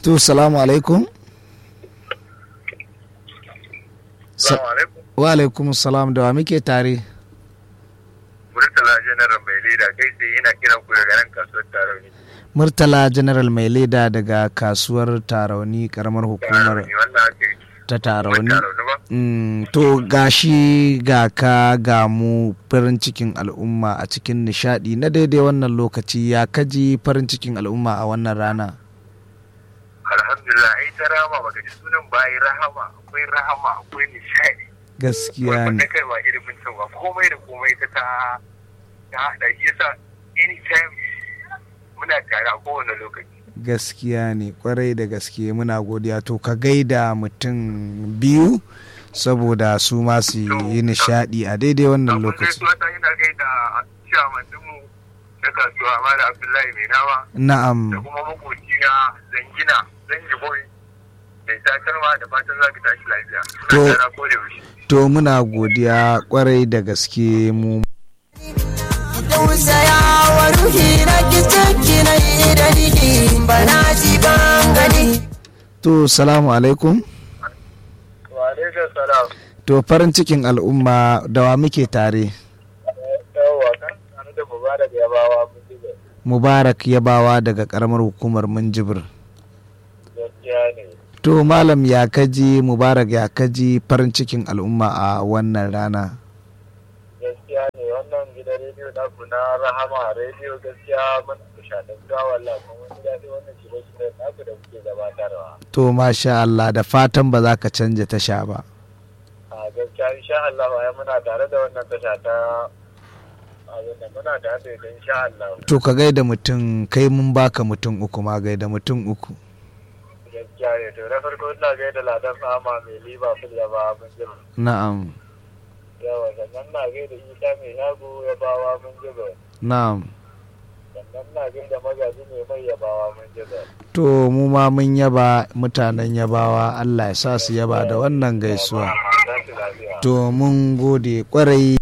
to salamu alaikum Sa- Salamu alaikum. wa alaikum salam da wa muke tare Murtala General mai leda kai sai ina kiran ku daga nan kasuwar Tarauni. murtala general mai leda daga kasuwar tarauni karamar hukumar Tarauni wannan ake yi. ta tarauni Tarauni ba? Mm, to gashi ga ka ga mu farin cikin al'umma a cikin nishadi na daidai wannan lokaci ya kaji farin cikin al'umma a wannan rana Alhamdulillah ai ta rama baka ji sunan bayi rahama akwai rahama akwai nishadi. gaskiya Wanda ne kai ba ilimin can ba komai da komai ta ta ta haɗa shi yasa anytime muna tare a kowane lokaci. gaskiya ne kwarai da gaske muna godiya to ka gaida mutum biyu saboda su ma su yi nishadi a daidai wannan Abin lokaci gaisuwa ta ina gaida ciyaman dinmu na kasuwa Mala Abdullahi Mai Nama. na'am da kuma makoci na zangina zangi boy mai takarwa da fatan za ka tashi lafiya To- Ina tara ko da yaushe to muna godiya kwarai da gaske mu tausaya wa ruhi na kicanki na idanihi bana ji ban gani to salamu alaikum wa alaikum salam to farin cikin al'umma da wa muke tare yawa kan sanu da mubarak ya bawa mun ji mubarak yabawa daga karamar hukumar minjibir gaskiya ne to malam ya kaji mubarak ya kaji farin cikin al'umma a wannan rana gaskiya ne wannan gidan rediyo na ku na rahama rediyo gaskiya mun nishadantuwa wallah kuma mun ji daɗi wannan shirye-shirye naku da kuke gabatarwa to masha Allah da fatan ba za ka canja tasha ba a gaskiya insha Allah ai muna tare da wannan tasha ta abin da muna tare da ita insha Allah to ka gaida mutum kai mun baka mutum uku ma gaida mutum uku gaskiya ne to na farko ina gaida ladan fama mai liba fil ya ba mun jira na'am yawa sannan na gaida isa mai shago ya bawa mun jira na'am sannan na gaida magaji mai mai ya bawa mun jira to mu ma mun yaba mutanen yabawa Allah ya sa su yaba da wannan gaisuwa za su lafiya to mun gode kwarai